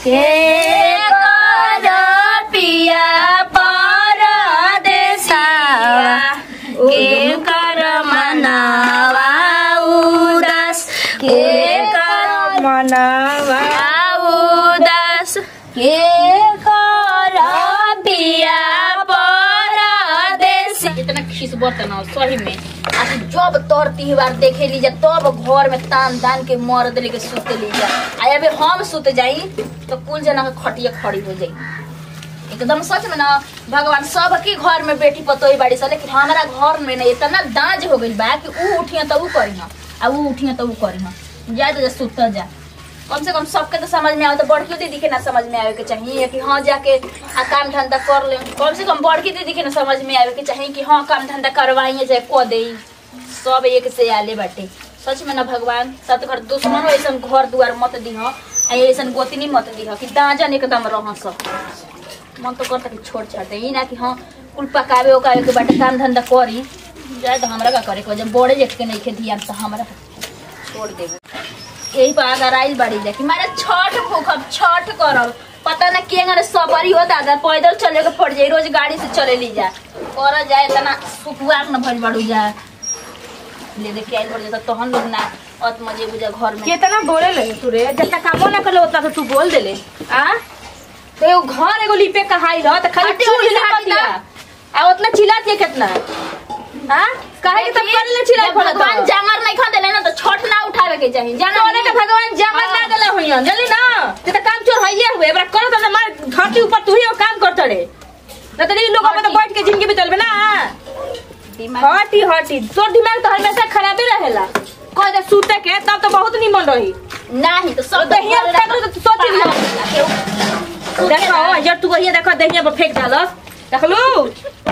के कर पिया परदेसिया के कर मनावा उदास के कर मनावा उदास के कर पिया परदेसी इतना खिस बर्तन हो सही में आज जब तोर त्योहार देखे लीजा तब घर में तान तान के मर्द लेके सुत लीजा आ अबे हम सुत जाई तो कुल जना के खटिया खड़ी हो जाई एकदम सच में ना भगवान सबके घर में बेटी पतोही बाड़ी सा लेकिन हमारा घर में ना इतना दाज हो गइल बा कि ऊ उठिया तो ऊ करी आ ऊ उठिया तो ऊ करी जा तो जा सुत जा कम से कम सबके तो समझ में आवे तो बड़की दीदी के ना समझ में आवे के चाहिए कि हाँ जाके आ काम धंधा कर ले कम से कम बड़की दीदी के ना समझ में आवे के चाहिए कि हाँ काम धंधा करवाइए चाहे को दे सब एक से आले बाटे सच में ना भगवान सत घर दुश्मन ऐसा घर दुआर मत दीह आ ऐसा गोतनी मत दीह कि दाजन एकदम रह सब मन तो करता कि छोड़ छाड़ दे ई ना कि हाँ कुल पकावे उकावे के बाटे काम धंधा करी जाए तो हमरा का करे के वजह बड़े जेठ के नहीं खे दिया तो हमरा का छोड़ देबे यही पर अगर आइल बाड़ी जा कि मारे छठ भूखब छठ करब पता ना के अगर सबरी हो दादा पैदल चले के पड़ जाई रोज गाड़ी से चले ली जा कर जाए तना सुखुआर न भज बाड़ू जा ले दे के आइल पड़ जाता तहन लोग ना अत मजे बुझा घर में कितना बोले लगे तू रे जितना कामो ना कर उतना तो तू बोल देले आ तो एगो घर एगो लिपे कहाई रह त खाली हटी, चूल हटी, हिला हटी दिया ना। आ उतना चिल्लात है कितना हां काहे के तब कर ले चिल्लाई जब पड़ा भगवान जांगर नहीं खा देले ना तो छठ ना उठावे के चाहिए जाना तोने के भगवान जामन ना देले होइया जल्दी ना ते त काम चोर हइए हुए एबरा करो त मार धरती ऊपर तू ही वो काम करत रे ना तो लोग में तो हटी। बैठ के जिंदगी बितलबे ना दिमाग हटी हटी तोर दिमाग तो हमेशा खराबे रहेला कह दे सूते के तब तो बहुत निमन रही नहीं तो सब दहिया फेंक दो तो सोच लियो देखो जब तू वही देखो दहिया पर फेंक डालस देखलू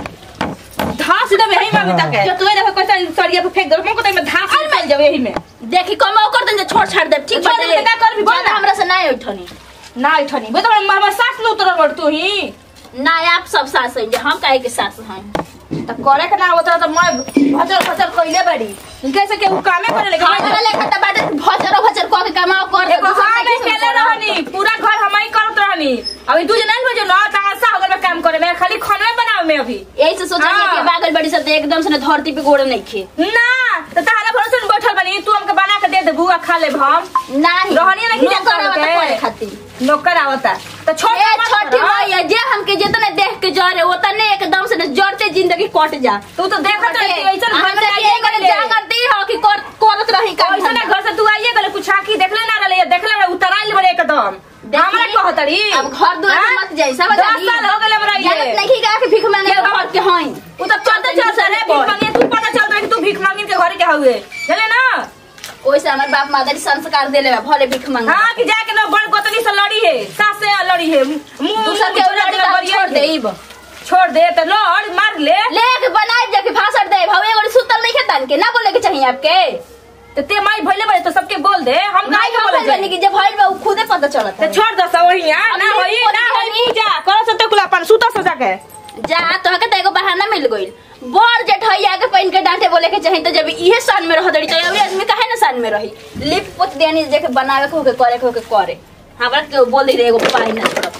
धास दे यही में अभी तक है जो तू देखो कैसा सरिया पर फेंक दो मुंह को तो में धास मिल जावे यही में देखी कमाओ कर देंगे छोड़ छाड़ दे ठीक छोड़ दे, का करबी, बोल ना। हमरा से ना उठनी ना इठनी वो तो हमर सास न उतरल बड़ तू ही ना आप सब सास हैं हम काहे के सास हैं त करे के ना होता तो मैं भचर भचर कइले बड़ी कैसे के उ कामे करे लगे हमरा लेके त बाटे भचर भचर कह के कमाओ कर दे एगो हम अकेले रहनी पूरा घर हम ही करत रहनी अभी दू जना बजे ना तमाशा हो गल में काम करे में खाली खाना बनावे में अभी यही से सोचा हाँ। कि बागल बड़ी सब एकदम से ना धरती पे गोड़ नहीं खे ना तो तारा भरोसे में बैठल बनी तू हमके बना के दे देबू आ खा लेब हम नहीं रहनी नहीं नौकर जाता आवता होते। करे खातिर नौकर आवता तो छोड़ ए छठी मैया जे हमके जितने देख के जरे उतने एकदम से ना जरते जिंदगी कट जा तू तो देखत रही ऐसा घर हम में तो आइए ये करे गले जागरती हो कि कर करत रही काम ऐसा ना धंधा। घर से तू आइए गले कुछ आकी देखले ना रहे देखले रहे उतराइल बड़े एकदम देखी, हमरा कहतरी अब घर दुआर से मत जाई सब दस साल हो गले हमरा जानत ये नहीं का कि भीख मांगे ये घर के हई उ तो चलते चलते रे भीख मांगे तू पता चल रहा है कि तू भीख मांगिन के घर के हुए चले ना ओइसे हमर बाप माता संस्कार देले बा भले भीख मांगे हाँ कि जाके ना बड़ गोतनी से लड़ी है सास से लड़ी है मुंह दूसर के उलट के हम छोड़ देब छोड़ दे तो लड़ मार ले ले के बनाए जाके भाषण दे भावे एगो सुतल नहीं खेतन के ना बोले के चाहिए आपके तो ते माई भइले बड़े तो सबके बोल दे हम नहीं गाय के हम बोले बनी कि जब भइल बा उ खुदे पता चलत तो है छोड़ दो सब वही यहाँ ना अभी होई खुद ना होई जानी। पूजा करो सब कुल अपन सुता सजा के जा तो के एगो बहाना मिल गइल बड़ जेठैया के पहन के डांटे बोले के चाहिए तो जब इहे सान में रह दड़ी तो अभी आदमी काहे ना सान में रही लिप पोत देनी जे के बनावे के होके करे के होके करे हमरा के बोल दे रे एगो पाई ना छोड़ब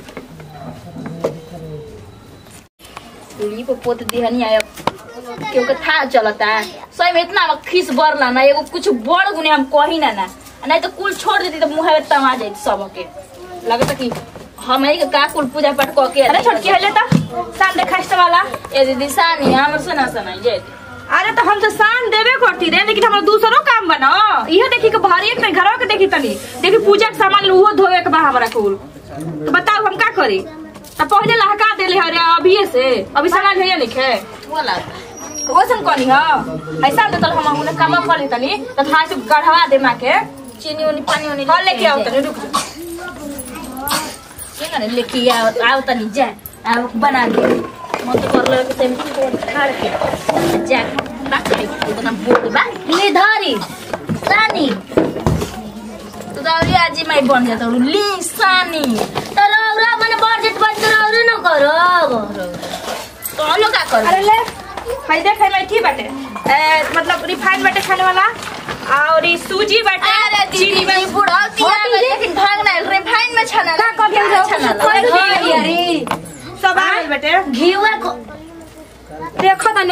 लिप पोत दिहनी आय केहू के था चलता सही में इतना अब खीस बरला ना एगो कुछ बड़ गुने हम कही ना ना नहीं तो कुल छोड़ देती तो मुंह में तमा जाई सबके लगता कि हम ही के का कुल पूजा पाठ कह के अरे छोटकी हले ता शाम देखा इस वाला ए दीदी सानी हमर सुना सुनाई जे अरे तो हम तो शाम देवे करती रे लेकिन हमारा दूसरो काम बना इहो देखी के भारी एक घरवा के देखी तनी देखी पूजा के सामान उहो धोवे के बा हमरा कुल तो बताओ हम का करी तो पहले लहका देले हरे अभी से अभी सामान है नहीं खे बोला ओसन कनी ह ऐसा तो हम हमने काम कर ली तनी तो थाई से गढ़वा दे मां के चीनी उनी पानी उनी कल लेके आओ तनी रुक जा के करे लेके आओ आओ तनी जा आओ बना दे मन तो कर ले के सेम खाड़ के जा रख दे इतना बोल बा ले धारी सानी तू तो अभी आज ही मैं बन जाता हूँ ली सानी तो रौरा मैंने बजट बन कर रौरे न करो तो लो का करो अरे ले हाय देख है मैं ठीक बाटे ए, मतलब रिफाइन बाटे खाने वाला और ई सूजी बाटे अरे दीदी मैं बुढ़ा तिया लेकिन भागना रिफाइन में छाना ना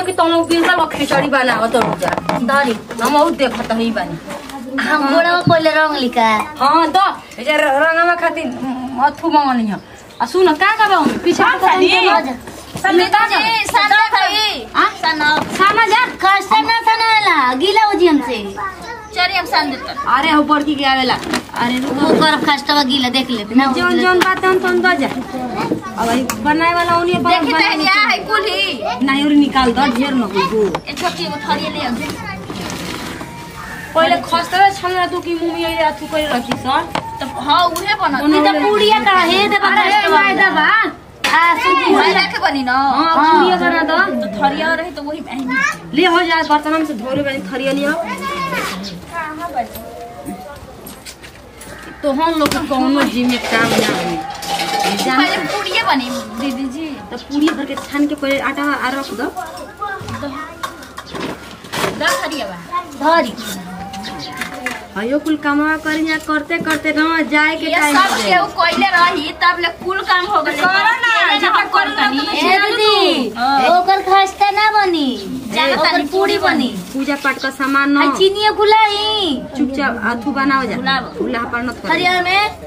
कि तुम बिरबल को खिचड़ी बनावत हो जा धरी हम और देखत ही बानी हम गोड़ा पहले रंग लिखा हाँ तो जे रंगवा खातिर म, अथु मंगनी ह आ सुन का का बा पीछे हाँ, खाली। संगीता जी साना भाई आ? साना सामा जा खस्ता ना सनाला गीला हो जी हमसे चलिए हम सान देते अरे हो बड़की के आवेला अरे रुक वो कर खस्ता गीला देख ले ना वो जौन गीला जौन बात हम तुम दो जा अब ई बनाए वाला उन्हीं पर देखी तहनिया है कुली नहीं और निकाल दो ढेर न हो ए छोटी एगो थरिया ले आओ पहले खस्ता छन तू की मुंह में अथु करे रखी सर तो हां उहे बना उन्हीं तो पूड़िया का हे दे अरे मैदा बा आ सुन मैदा के बनी ना हां पूरी बना दो तो थरिया रही तो वही महंगी ले हो जाए बर्तन में से धोरे बनी थरिया लियो तो हम लोग के कौनो जिम में काम ना होई जान पहले पूड़िए बनी दीदी जी तो पूरी भर के छान के पहले आटा आ रख दो दस थरिया बा धरी हयो कुल कामवा करी जा करते करते ना जाए के ये टाइम सब दे केहू कोइले रही तब ले कुल काम हो गए करो ना, जब करो ना, तो ए दीदी हाँ। ओकर खस्ता ना बनी जाना ओकर तानी पूरी बनी पूजा पाठ का सामान आ न चीनिया गुलाई चुपचाप अथु बनाओ जा गुलाब। हुला पर नत कर हरियर में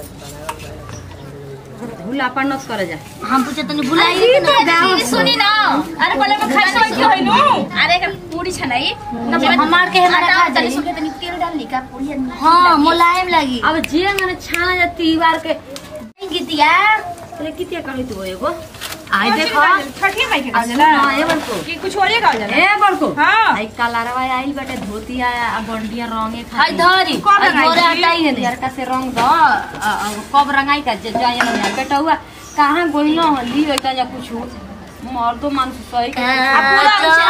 हुला पर नत कर जा हम पूछे तनी बुलाई के ना दीदी सुनी ना अरे पहले मैं खाई समझ के होई नु अरे एक पूरी छनाई हमार के हमरा खा तनी जाई सुखे तनी तेल डाल ली का पूरी हाँ मुलायम लगी अब जे मैंने छाना जा तीवार के गीतिया तले कितिया कही तू एगो आई देखो छठी माई के आज गाजला ना ए बड़को कि कुछ और ये गाजला ए बड़को हाँ। आई कलारवा आइल बाटे धोती आया आ बंडिया रंगे हाय खाती धरी कब हाय रंगाई घोरे छी? हटाई है लड़का से रंग दो आ, आ, कब रंगाई का जे जाए ना बेटा हुआ कहाँ गोइलो ली होता या कुछ मर तो मान सही के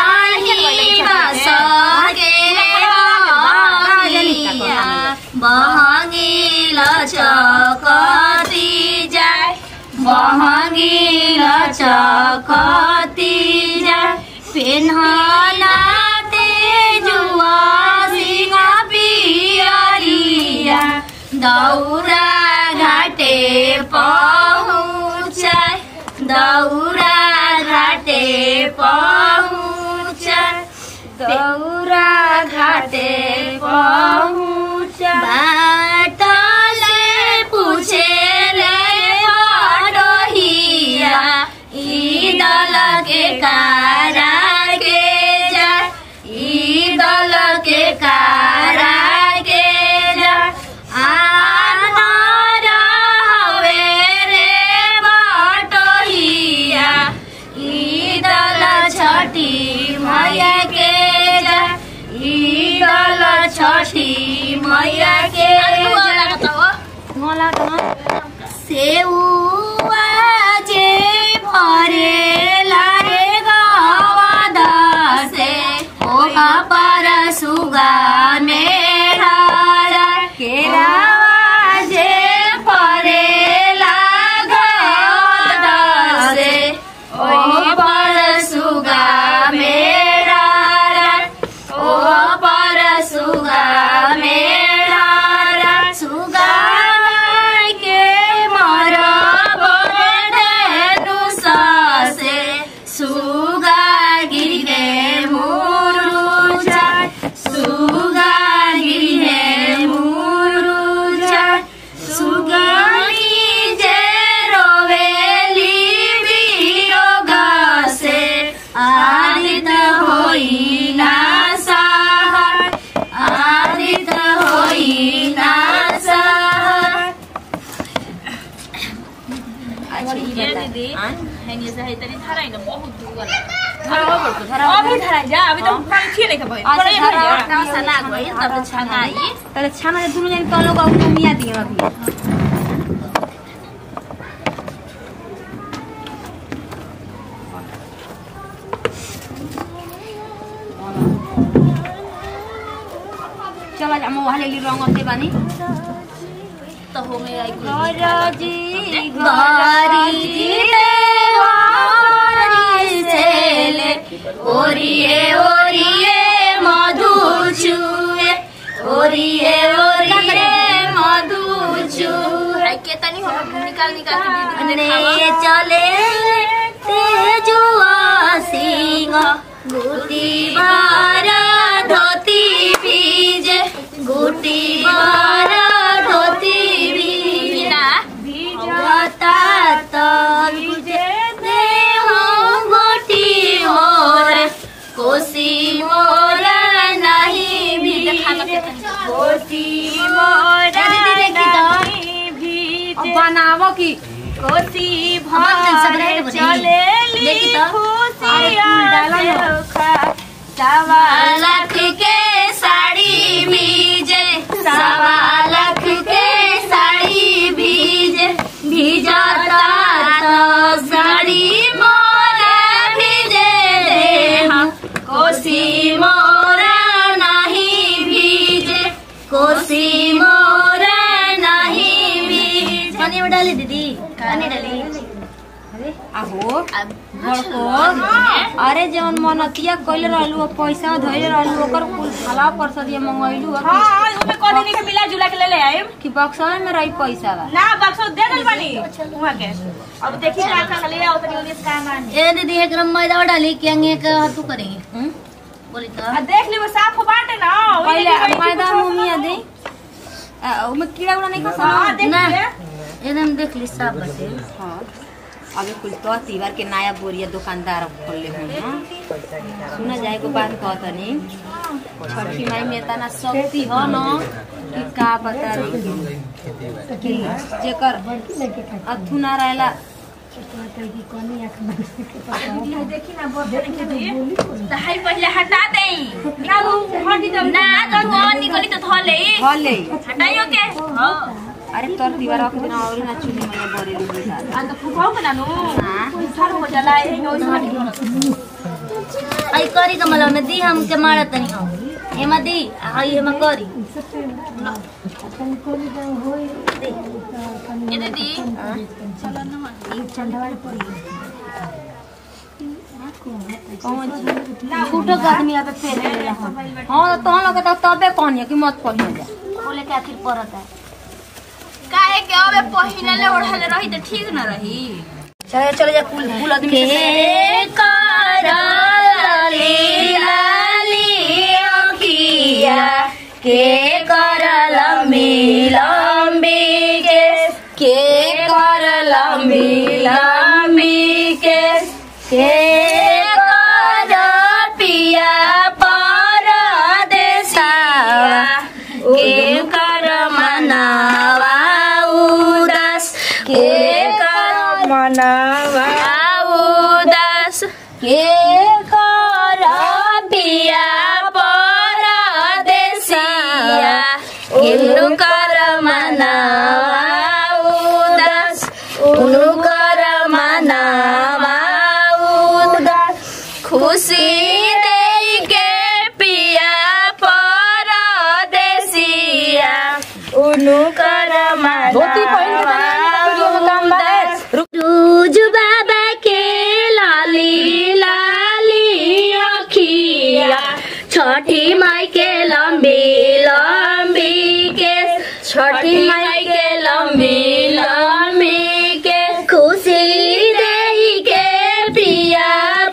बहंगिल चकती जाय बहंगिल चकती जाय पेन्हना तेजुआ सिंह पियरिया दौरा घाटे पहुँचाय दौरा घाटे पहुँचाय दौरा घाटे पहुँचा बाटले पूछेले बडोहिया ई दल के कारा के जा ई दल के कारा के जा आनर हवे रे बटोहिया ई दल छठी मैया के जा ई दल छठी मैया के जा मला त सेउआ जे भरे लारे गवाद से ओहा पर सुगा मेरा केरावा जे भरे लागद से ओहा पर सुगा मेरा ओहा पर सुगा मेरा सुगा के मर बड़ेनु ससे सुगा गिरे मुरुचा सुगा गिरे मुरुचा सुगानी जे रोवेली बियोग से आदित होई ना सहाय आदित होई ना सहाय ये दीदी हैनी से है तनी धराई ना बहुत दूर अभी धराई जा अभी तो पानी छिए नहीं खबर अच्छा, पर धरा। ना सना गई तब छंगाई तले छाना जे दुनु जन कलो का मिया दियो अभी चला जा मोह लेली रंग अते बानी तो हो में आई गरजी गरी देवारी सेले ओरिए ओरिए मधु छुए ओरिए ओरिए मधु छुए आई के तनी हो निकाल निकाल के दीदी के ने देखावा चले तेजुआ सिंह गुटी बारा धोती बीजे गुटी बारा धोती बीजे ना भीजता तो बीजे दे हो गोटी मोर कोसी मोर नहीं भीजे कोसी मोर नहीं भीजे अब बनावो की कोसी अमन सब रहे भर बनी। चलेली देखी तो। खुशिया डाला ना। देखा सवा लाख के साड़ी भीजे सवा लाख के साड़ी भीजे भीजता तो साड़ी मोरा भीजे दे हम कोसी मोरा नहीं भीजे कोसी मोरा नहीं भीजे पानी में डाली दीदी पानी डाली आहो अब बड़को अरे जौन मनतिया कइले रहलू अब पैसा धइले रहलू ओकर कुल भला परसदिया मंगइलू अब हाँ उमे कोनी नहीं के मिला जुला के ले ले आइम कि बक्सा में रही पैसा बा ना बक्सो दे दल बनी वहां के अब देखी का का ले आओ तनी उन्नीस का मान ए दीदी एक ग्राम मैदा डाली कि अंगे का हाथू करेंगे हम्म? बोली तो आ देख ली वो साफ बाटे ना ओही पहिले देखी गई मैदा कुछ मुमिया दे आ, ओमे कीड़ा उड़ा नहीं खा हाँ देख ना। ले एकदम देख ली साफ बटे हाँ अबे कुल तो तीवर के नया बोरिया दुकानदार खोलले हूँ हाँ सुना जाए को बात कहतनी छठी माई में तना शक्ति हो न कि का बता रही कि जेकर अथु ना रहेला देखी ना बहुत देख ली तो हाई पहले हटा देई ना वो हटी जब ना तो कौन निकली तो थले भले हटाइयो के हां अरे तोर दीवार के दिन और ना चुनी में बोरे लुबे था आ तो फुफाओ बना नु हाँ। फुफार हो जाला है नो हटी आई करी कमल में दी हम के मारा तनी हम एमा दी आई एमा करी ये दीदी फूटो के आदमी आबे फेर लेला हम हां तो हम लोग तो तबे कहनी कि मत कहियो जा बोले के आखिर परत है काहे के अबे पहिनले ओढ़ले रही त ठीक न रही चले चले जा कुल कुल आदमी से के करली लाली अखिया के करल मिलम्बी के के करल मिलम्बी के के कर पिया परदेसिया के कर मनावा उदास के कर मनावा उदास के कर पिया परदेसिया किनु कर मनावा उदास उनु कर मनावा उदास खुशी दे के पिया परदेसिया उनु कर धोती पहिन के तनी वीडियो में काम बा रूज बाबा के लाली लाली अखिया छठी माई के लंबी लंबी के छठी माई के लंबी लंबी के खुशी दे के पिया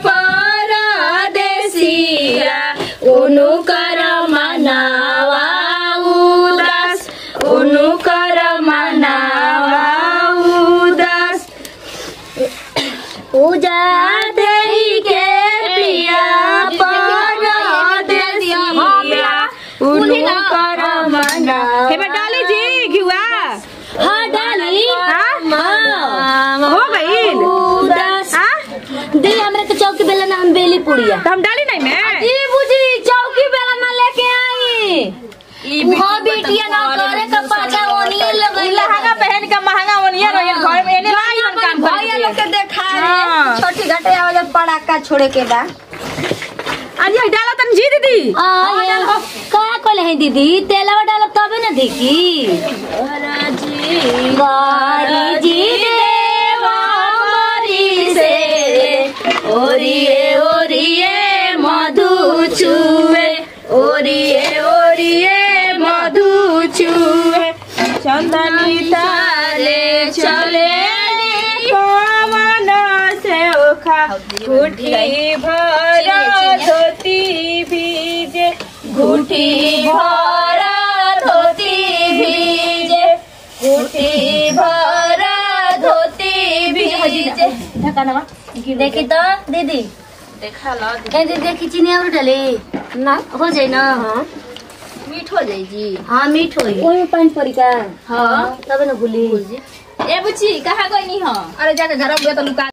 परदेसिया उनु कर मनावा उदास उनु कर मनावा उदास पूजा देई के पिया परदेसिया उनु कर मनावा हे में डाली जी घिवा हाँ डाली हाँ? हो गईल उदास हां दे हमरे के चौकी बेला ना हम बेली पुड़िया तो हम डाली नहीं मैं जी बुझी चौकी बेला ना लेके आई हाँ बेटिया ना करे का पाछा ओनिए लगई लहंगा पहन के महंगा ओनिया रहिए घर में एने लाई हम काम भैया लोग के देखा हाँ। छोटी घटे आवे जब पड़ाका छोड़े के बा अरे डाला तन जी दीदी आ का कहले है दीदी तेलवा डालब तबे ना देखी गारी जी देवा मरी से ओरिए ओरिए मधु छुए ओरिए ओरिए मधु छुए चंदनी तारे चले पवन से ओखा उठी भर घुटी भरा धोती भीजे घुटी भरा धोती भीजे ढकानवा देखी तो दीदी देखा लो ए दीदी देखी चीनी और डाले ना हो जाए ना हाँ मीठ हो जाई जी हाँ मीठ होई ओही में पानी पड़ी का हाँ तब न भूली ए बुची कहाँ गई नी हो अरे जाके घर में तो लुका